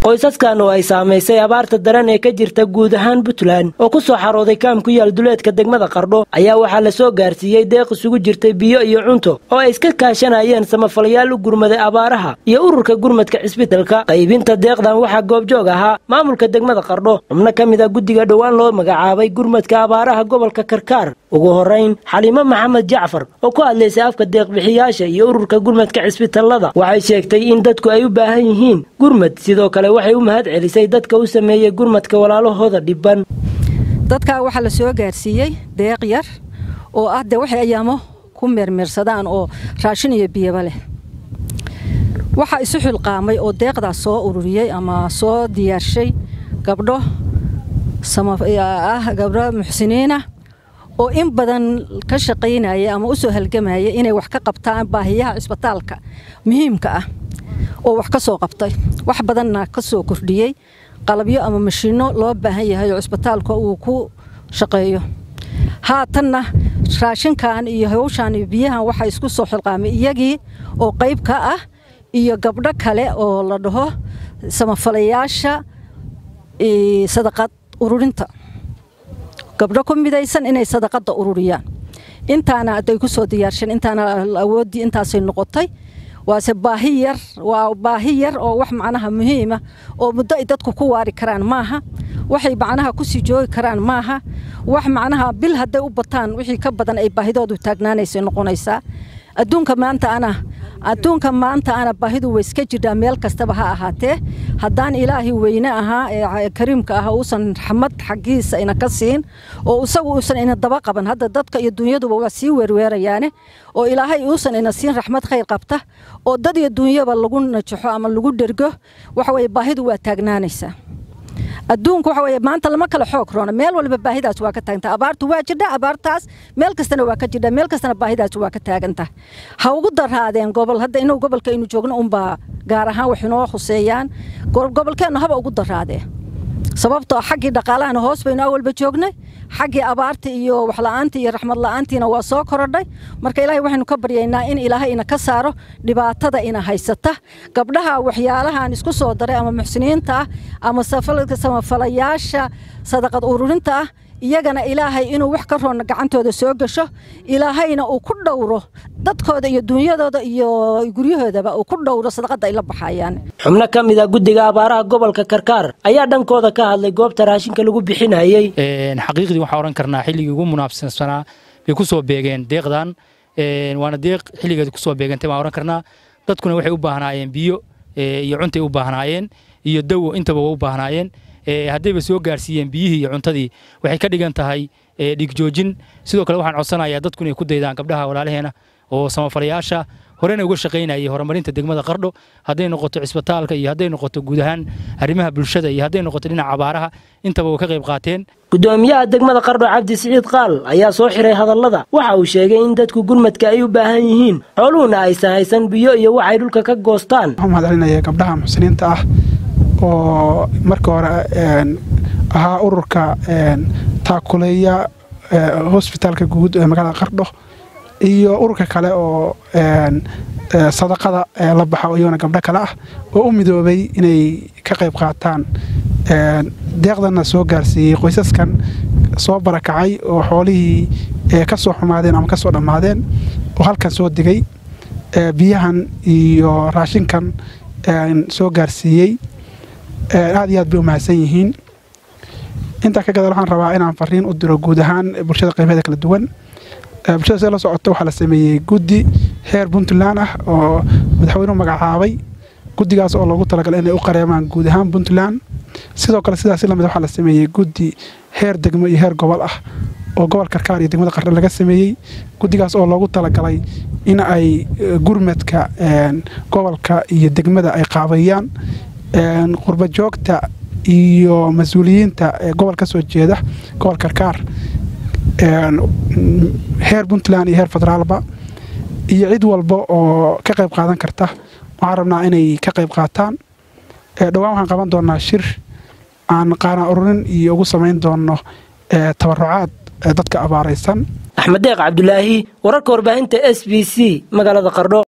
qoysaskan oo ay saamaysay abaarta daran ee ka jirta guud ahaan puntland oo ku soo xarooday kaam ku yaal duleedka degmada qardho ayaa waxaa la soo gaarsiiyey deeq isugu jirtay biyo iyo cunto oo ay iska kaashanayeen samafalayaal u gurmaday abaaraha iyo ururka gurmadka cisbitalka qaybinta deeqdan waxaa goobjoog ahaa maamulka degmada qardho xubno ka mid a guddiga dhowaan loo magacaabay gurmadka abaaraha gobolka karkaar ugu horayn xaliimo maxamed jacfar oo ku hadlaysay afka deeqbixiyaasha iyo ururka gurmadka cisbitallada waxay sheegtay in dadku ay u baahan yihiin gurmad sidoo kale waxay u mahad celisay dadka u sameeyey gurmadka walaalahooda dhibban dadkaa waxaa la soo gaarsiiyey deeq yar oo ah dee waxay ayaamo ku meermeersadaan oo raashin iyo biyaba leh waxaa isu xilqaamay oo deeqdaas soo ururiyey ama soo diyaarshay gabdho ah gabdho muxsiniinah oo in badan ka shaqaynaya ama u soo halgamaya inay wax ka qabtaan baahiyaha cisbitaalka muhiimka ah oo wax ka soo qabtay wax badanna ka soo kordhiyey qalabyo ama mashiinno loo baahan yahay oo cisbitaalka uu ku shaqeeyo haatanna raashinkan iyo hawshan iyo biyahan waxaa isku soo xilqaamay iyagii oo qayb ka ah iyo gabdho kale oo la dhaho samafalayaasha sadaqad ururinta gabdho ku midaysan inay sadaqada ururiyaan intaana aday ku soo diyaarsheen intaana awooddii intaasay noqotay waase baahi yar waa baahi yar oo wax macnaha muhiima oo muddo ay dadku ku waari karaan maaha waxay macnaha kusii joogi karaan maaha wax macnaha bil hadday u bataan wixii ka badan ay baahidoodu taagnaanaysay noqonaysaa adduunka maanta ana adduunka maanta ana baahidu way iska jirtaa meel kastaba ha ahaatee haddaan ilaahay weyne ahaa ee kariimka ah uusan raxmad xaggiisa ina ka siin oo isagu uusan ina daba qaban hadda dadka iyo dunyaduba waa sii weerweerayaane oo ilaahay uusan ina siin raxmad khayr qabta oo dad iyo dunyaba lagu najaxo ama lagu dhergo waxa weye baahidu waa taagnaanaysaa adduunku waxa weye maanta lama kala xoog roona meel walba baahidaas waa ka taaganta abaartu waa jirdha abaartaas meel kastana waa ka jirdha meel kastana baahidaas waa ka taaganta ha ugu daraadeen gobol hadda inuu gobolka aynu joogno unbaa gaar ahaan wax inoo khuseeyaan gobolkeennu haba ugu daraadee sababtoo xaggii dhaqaalahana hoos baynu awalba joognay xaggii abaarta iyo waxla'aantii iyo raxmad la'aantiina waa soo korodhay marka ilaahay waxaynu ka baryaynaa in ilaahay ina ka saaro dhibaatada ina haysata gabdhaha waxyaalahan isku soo daray ama muxsiniinta ah ama samafalayaasha sadaqad ururinta ah iyagana ilaahay inuu wax ka roonna gacantooda soo gasho ilaahayna uu ku dhowro dadkooda iyo dunyadooda iyo guryahoodaba uu ku dhowro sadaqadda ay la baxayaan xubno ka mid a guddiga abaaraha gobolka karkaar ayaa dhankooda ka hadlay goobta raashinka lagu bixinayey xaqiiqdii waxaa odhan karnaa xilligii ugu munaabsansanaa bay ku soo beegeen deeqdan waana deeq xilligeeda ku soo beegantay baan odhan karnaa dadkuna waxay u baahnaayeen biyo iyo cuntay u baahnaayeen iyo dawo intaba waa u baahnaayeen haddayba soo gaarsiiyeen biyihii iyo cuntadii waxay ka dhigan tahay dhigjoojin sidoo kale waxaan codsanayaa dadku inay ku daydaan gabdhaha walaalaheena oo samafalayaasha horena uga shaqaynayay horumarinta degmada qardho hadday noqoto cisbitaalka iyo hadday noqoto guud ahaan arrimaha bulshada iyo hadday noqoto dhinaca abaaraha intaba way ka qayb qaateen gudoomiyaha degmada qardho cabdi siciid qaal ayaa soo xiray hadallada waxa uu sheegay in dadku gurmadka ay u baahan yihiin xooluhuna aysan haysan biyo iyo waxay dhulka ka goostaan waxaan mahadcelinaya gabdhaha muxsiniinta ah oo marka hore ahaa ururka taakuleeya hosbitaalka guud ee magaalada qardho iyo ururka kale oo sadaqada la baxa iyagona gabdho kale ah oo u midoobay inay ka qayb qaataan deeqdanna soo gaarsiiyey qoysaskan soo barakacay oo xoolihii ka soo xumaadeen ama ka soo dhammaadeen oo halkan soo digay biyahan iyo raashinkan soo gaarsiiyey aad iyo aad bay u mahadsan yihiin intaa ka gadal waxaan rabaa inaan fariin u diro guud ahaan bulshada qaybaheeda kala duwan bulshada see la socota waxaa la sameeyey guddi heer puntland ah oo madaxweynuhu magacaabay guddigaas oo loogu talagalay inay u qareemaan guud ahaan puntland sidoo kale sidaas lamid waxaa la sameeyey guddi heer degmo iyo heer gobol ah oo gobol karkaar iyo degmada qarre laga sameeyey guddigaas oo loogu talagalay in ay gurmadka gobolka iyo degmada ay qaabeeyaan qurba joogta iyo mas-uuliyiinta gobol ka soo jeeda gobol karkaar heer puntland iyo heer federaalba iyo cid walba oo ka qayb qaadan karta waxaan rabnaa inay ka qayb qaataan dhowaan waxaan qaban doonaa shir aan qaanaa ururin iyo ugu samayn doono tabarucaad dadka abaaraysan axmed deeq cabdulaahi wararka warbaahinta s b c magaalada qardho